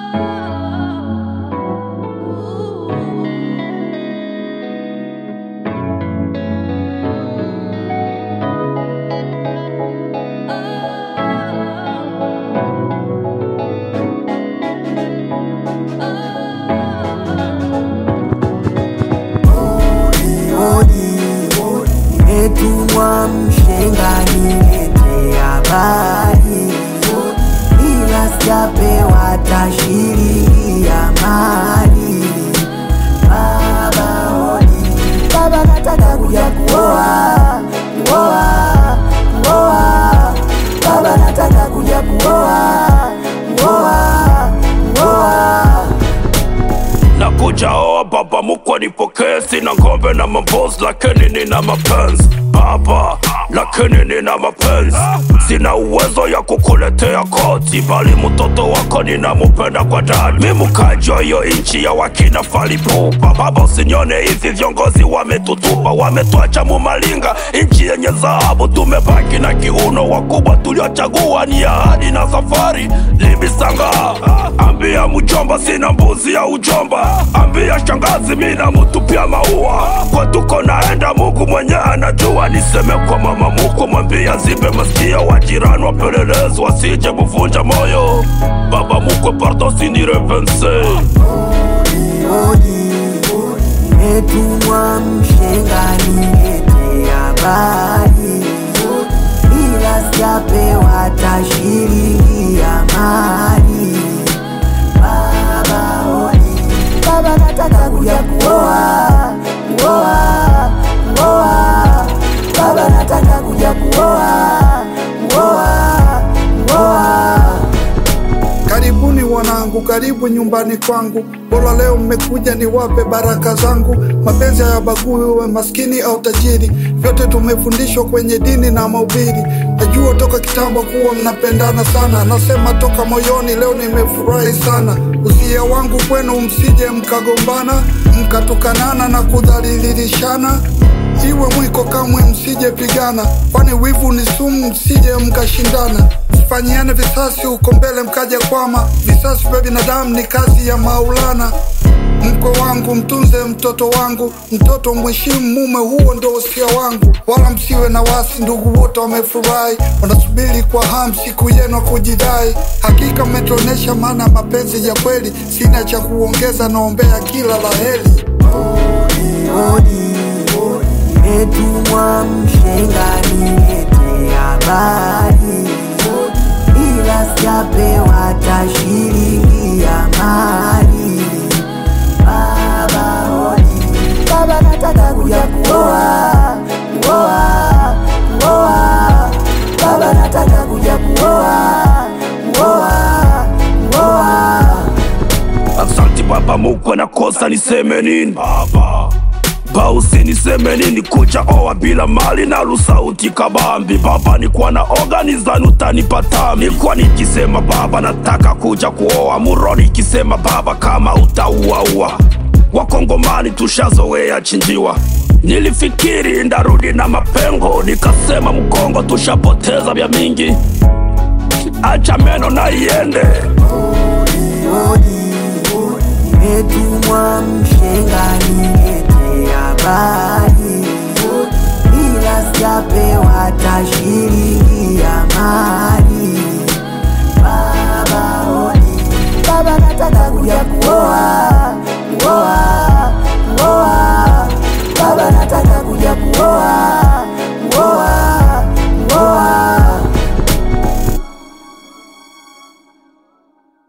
Nimetumwa mshenga nilete habari, ila sijapewa tashiri ya mali. Baba hodi, baba nataka kuja kuoa, kuoa, kuoa. Baba nataka kuja kuoa, kuoa, kuoa. Nakuja oa baba mkwe nipokee, sina ngombe na mambozi, lakini nina mapenzi baba, lakini nina mapenzi. Sina uwezo ya kukuletea koti, bali mtoto wako ninamupenda kwa ndani. Mi mkaji wa hiyo inchi ya wakina falipupa. Baba, usinione hivi, viongozi wametutupa, wametuacha mumalinga, inchi yenye dhahabu. Tumebaki na kiuno, wakubwa tuliochagua ni ahadi na safari. Libisanga, ambia mjomba sina mbuzi ya ujomba, ambia shangazi mina mutupia maua. Kwa tuko naenda, Mungu mwenye anajua. Niseme kwa mama mkwe, mwambia zibe masikio, wajirani wapelelezi wasije kuvunja moyo. Baba mkwe, pardon sinirepense Hodi, nimetumwa mshenga nilete habari, ila sijapewa tashiri ya mali. Baba hodi, baba nataka kuja kuoa, kuoa, kuoa. Baba nataka kuja kuoa, kuoa, kuoa. Karibuni wanangu, karibu nyumbani kwangu. Bora leo mmekuja niwape baraka zangu. Mapenzi hayabagui uwe maskini au tajiri, vyote tumefundishwa kwenye dini na mahubiri. Najua toka kitambo kuwa mnapendana sana, nasema toka moyoni, leo nimefurahi sana. Usia wangu kwenu, msije mkagombana, mkatukanana na kudhalilishana iwe mwiko kamwe msije pigana, kwani wivu ni sumu, msije mkashindana. Fanyiane visasi huko mbele mkaja kwama, visasi vya binadamu ni kazi ya Maulana. Mkwe wangu mtunze mtoto wangu, mtoto mheshimu mume, huo ndo usia wangu. Wala msiwe na wasi, ndugu wote wamefurahi, wanasubiri kwa hamu siku yenu ya kujidai. Hakika mmetuonesha maana ya mapenzi ya kweli, sina cha kuongeza, naombea kila la heri. hodi nimetumwa mshenga nilete habari, ila sijapewa tashiri ya mali. Baba hodi, baba nataka kuja kuoa, kuoa, kuoa. Baba nataka kuja kuoa, kuoa, kuoa. Asante baba mkwe, nakosa niseme nini baba Bausi niseme nini kuja oa bila mali na lusauti kabambi baba, nikuwa na organizani utanipata. Nilikuwa nikisema baba nataka kuja kuoa muroni, ikisema baba kama utauaua. Wakongomani tushazoea chinjiwa, nilifikiri ndarudi na mapengo, nikasema mkongo tushapoteza vya mingi, acha meno na iende. hodi nimetumwa mshenga nilete habari, ila sijapewa tashiri ya mali.